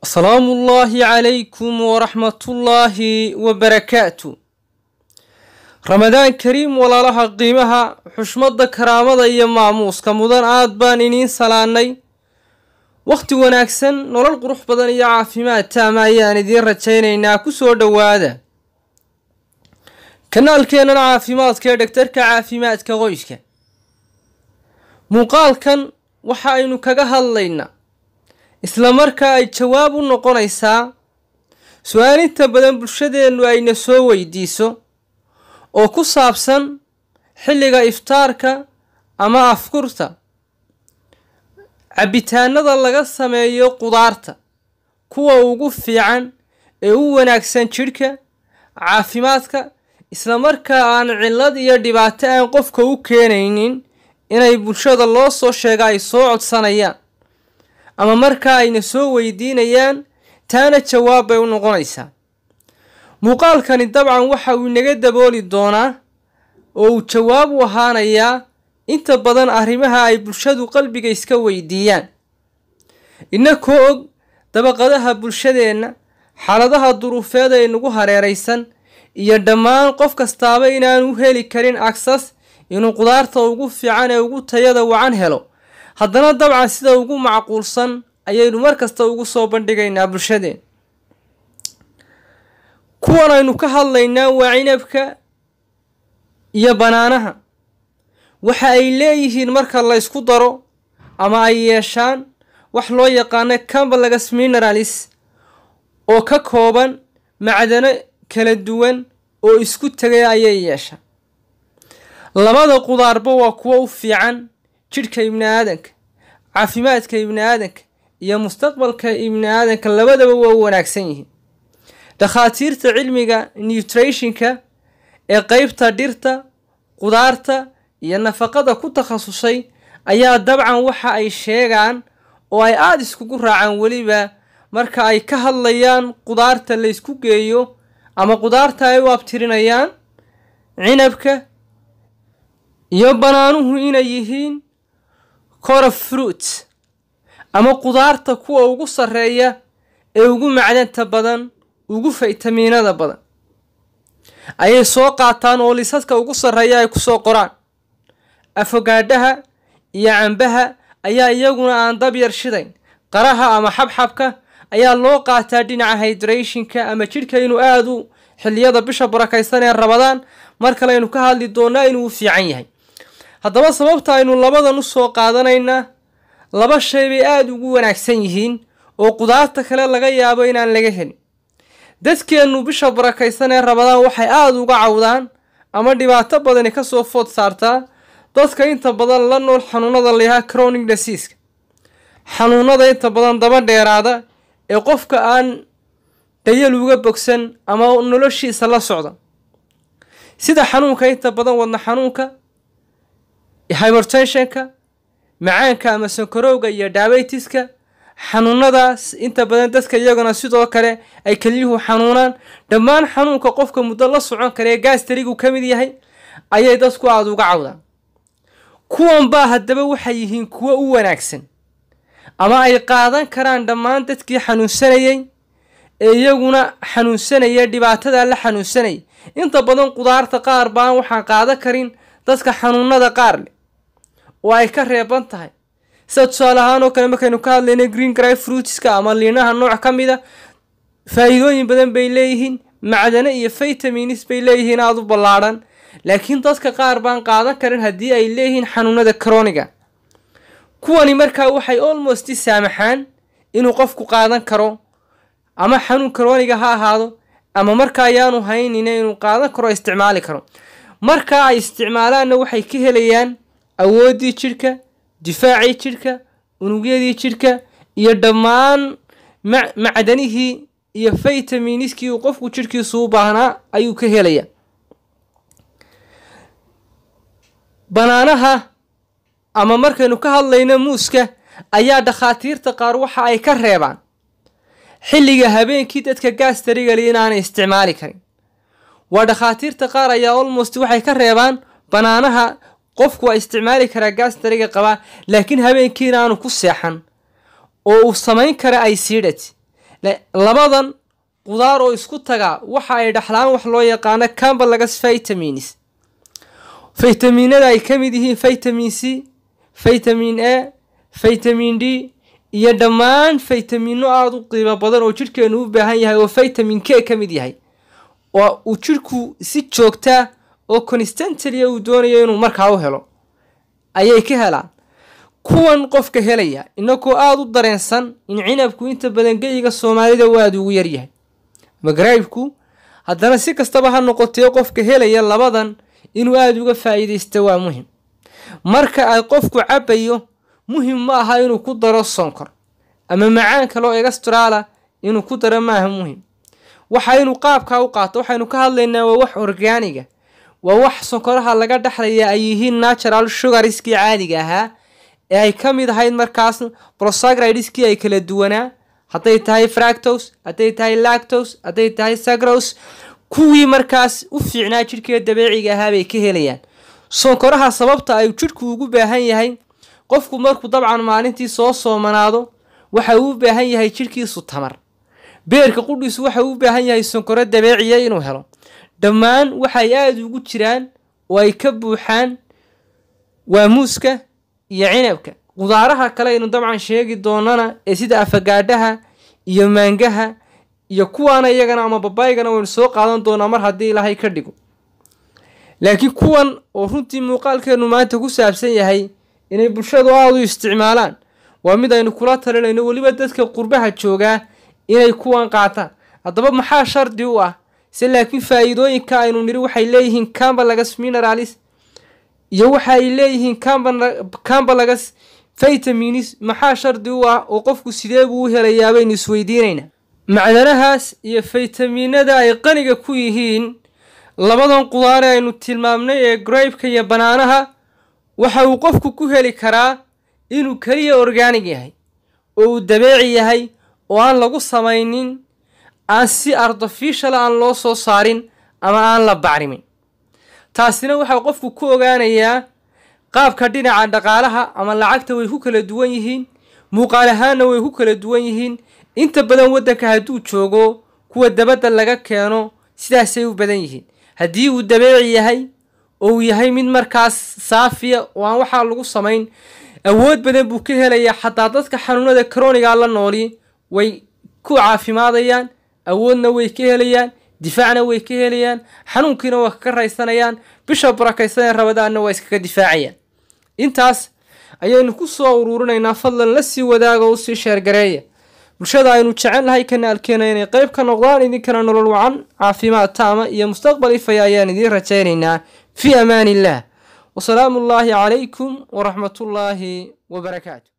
asalaamu ullaahi calaykum waraxmatullaahi wabarakaatu ramadaan kariim walaalaha qiimaha xushmadda karaamada iyo maamuuska mudan aad baan iniin salaanay wakhti wanaagsan nolol qurux badan iyo caafimaad taama ayaan idiin rajaynaynaa ku soo dhowaada kanaalkeennan caafimaadka ee dhegtarka caafimaadka qoyska muuqaalkan waxa aynu kaga hadlaynaa isla markaa ay jawaab u noqonaysaa su-aal inta badan bulshadeennu ayna soo weydiiso oo ku saabsan xilliga iftaarka ama afkurta cabbitaanada laga sameeyo qudaarta kuwa ugu fiican ee u wanaagsan jidhka caafimaadka isla markaa aan cillad iyo dhibaato aan qofka u keenaynin inay bulshada loo soo sheega ay soo codsanayaan ama markaa ayna soo weydiinayaan taana jawaab bay u noqonaysaa muuqaalkani dabcan waxa uu inaga dabooli doonaa oo uu jawaab u ahaanayaa inta badan arrimaha ay bulshadu qalbiga iska weydiiyaan innakoo og dabaqadaha bulshadeenna xaaladaha duruufeed ee nagu hareeraysan iyo dhammaan qof kastaaba inaanu heli karin agsas inuu qudaarta ugu fiican ee ugu tayada wacan helo haddana dabcan sida ugu macquulsan ayaynu mar kasta ugu soo bandhigaynaa bulshadeen kuwan aynu ka hadlaynaa waa cinabka iyo banaanaha waxa ay leeyihiin marka la ysku daro ama ay yeeshaan wax loo yaqaano cambalagas mineralis oo ka kooban macdano kala duwan oo isku tegay ayay yeeshaan labada qudaarba waa kuwo u fiican jidhka ibni aadanka caafimaadka ibni aadanka iyo mustaqbalka ibni aadanka labadaba waa u wanaagsan yihiin dhakhaatiirta cilmiga nutrationka ee qeybta dhirta qudaarta iyo nafaqada ku takhasusay ayaa dabcan waxa ay sheegaan oo ay aada iskugu raacaan weliba marka ay ka hadlayaan qudaarta la ysku geeyo ama qudaarta ay u abtirinayaan cinabka iyo banaanuhu inay yihiin cora fruit ama qudaarta kuwa ugu sarreeya ee ugu macdanta badan ugu faytamiinada badan ayay soo qaataan oo lisadka ugu sarreeya ay kusoo qoraan afogaadhaha iyo cambaha ayaa iyaguna aan dab yar shidayn qaraha ama xabxabka ayaa loo qaataa dhinaca hydrationka ama jidhka inuu aada u xilliyada bisha barakaysan ee rabadaan mar kale aynu ka hadli doonaa inuu u fiican yahay haddaba sababta aynu labadan u soo qaadanaynaa laba shay bay aada ugu wanaagsan yihiin oo qudaarta kale laga yaabo inaan laga helin dadkeennu bisha barakaysan ee rabadaan waxay aada uga cawdaan ama dhibaato badani kasoo food saartaa dadka inta badan la nool xanuunada layahaa cronic dasiiska xanuunada inta badan daba dheeraada ee qofka aan dayal uga bogsan ama noloshiisa la socda sida xanuunka inta badan wadna xanuunka hybertensionka macaanka ama sankarowga iyo daabeytiska xanuunadaas inta badan dadka iyaguna sidoo kale ay kelyuhu xanuunaan dhammaan xanuunka qofka muddo la socon kara ee gaastarigu ka mid yahay ayay dadku aada uga cawdaan kuwan baa haddaba waxay yihiin kuwo u wanaagsan ama ay qaadan karaan dhammaan dadkii xanuunsanayay ee iyaguna xanuunsanaya dhibaatada la xanuunsanayay inta badan qudaarta qaar baan waxaan qaadan karin dadka xanuunada qaar leh oo ay ka reeban tahay sida tusaale ahaan oo kale markaynu ka hadlayna green gry fruitska ama liinaha nooc ka mid a faa-iidooyin badan bay leeyihiin macdano iyo vitamins bay leeyihiin aada u ballaadhan laakiin dadka qaar baan qaadan karin haddii ay leeyihiin xanuunada croniga kuwani markaa waxay almost saamaxaan inuu qofku qaadan karo ama xanuun croniga ha ahaado ama markaa ayaanu haynina inuu qaadan karo isticmaali karo markaa ay isticmaalaanna waxay ka helayaan awooddii jidhka difaacii jidhka unugyadii jidhka iyo dhammaan macdanihii iyo vitaminiskii uu qofku jidhkiisu u baahnaa ayuu ka helayaa banaanaha ama markaynu ka hadlayno muuska ayaa dhakhaatiirta qaar waxa ay ka reebaan xilliga habeenkii dadka gaastarigali inaanay isticmaali karin waa dhakhaatiirta qaar ayaa almost waxay ka reebaan banaanaha qofku waa isticmaali karaa gaastariga qabaa laakiin habeenkii inaanu ku seexan oo uu samayn kara aysiidhat labadan qudaar oo isku taga waxa ay dhaxlaan wax loo yaqaano cambalagas vitamins faytamiinada ay ka mid yihiin vitamin c vitamin a vitamin d iyo dhammaan faytamiino aada u qiimo badan oo jidhkeenu u baahan yahay oo vitamin k ka mid yahay oo uu jidhku si joogtaa oo constantalia uu doonayo inuu markaa u helo ayay ka helaan kuwan qofka helaya inagoo aada u dareensan in cinabku inta badan geyiga soomaalida uu aada ugu yaryahay magraybku haddana si kastaba ha noqotee qofka helaya labadan inuu aada uga faa'iidaysta waa muhim marka ay qofku cabayo muhim ma aha inuu ku daro sonkor ama macaan kaloo egastraala inuu ku daro maaha muhim waxa inuu qaabkaa u qaato waxaynu ka hadlaynaa waa wax orgaaniga waa wax sonkoraha laga dhexlaya ay yihiin natural sugariskii caadiga ahaa ee ay ka mid ahayd markaas prosagridiskii ay kala duwanaa hadday tahay fractos hadday tahay lactos hadday tahay sagros kuwii markaas u fiicnaa jidhkee dabeeciga ahaa bay ka helayaan sonkoraha sababta ay jidhku ugu baahan yahay qofku markuu dabcan maalintii soo soomanaado waxa uu u baahan yahay jidhkiisu tamar beerka qudhiisu waxa uu u baahan yahay sonkoro dabeeciya inuu helo dhammaan waxay aada ugu jiraan oo ay ka buuxaan waa muuska iyo cinabka qudaaraha kale aynu dabcan sheegi doonana ee sida afagaadhaha iyo maangaha iyo kuwaana iyagana ama babaygana waynu soo qaadan doonaa mar haddii ilaahay ka dhigo laakiin kuwan oo runtii muuqaalkeenu maanta ku saabsan yahay inay bulshadu aada u isticmaalaan waa mid aynu kula talinayno weliba dadka qurbaha joogaa inay kuwan qaataan haddaba maxaa shardi u ah se laakiin faa'iidooyinka aynu nidhi waxay leeyihiin cambalagas mineralis iyo waxa ay leeyihiin cambalagas vitaminis maxaa shardi u ah oo qofku sidee buu u helayaa baynu isweydiinaynaa macdanahaas iyo faytamiinada ay qaniga ku yihiin labadan qudaare aynu tilmaamnay ee graybka iyo banaanaha waxa uu qofku ku heli karaa inuu keliya orgaanig yahay oo uu dabeeci yahay oo aan lagu samaynin aan si artificial aan loo soo saarin ama aan la bacrimin taasina waxaa qofku ku ogaanayaa qaabka dhinaca dhaqaalaha ama lacagta way ku kala duwan yihiin muuqaal ahaanna way ku kala duwan yihiin inta badan waddanka hadduu joogo kuwa dabadda laga keeno sidaasay u badan yihiin haddii uu dabeeci yahay oo uu yahay mid markaas saafiya oo aan waxaa lagu samayn awood badan buu ka helayaa xataa dadka xanuunada kroniga la nooli way ku caafimaadayaan awoodna way ka helayaan difaacna way ka helayaan xanuunkiina waa kaga raysanayaan bisha barakaysanee rabadaanna waa iskaga difaacayaan intaas ayaynu ku soo uruurinaynaa fadlan la sii wadaaga o usii sheergareeya bulshada aynu jecel nahay kanaalkeena inay qayb ka noqdaan idinkana nolol wacan caafimaad taama iyo mustaqbal ifaya ayaan idiin rajaynaynaa fii amaan illah wasalaamu ullaahi calaykum waraxmatullaahi wabarakaatu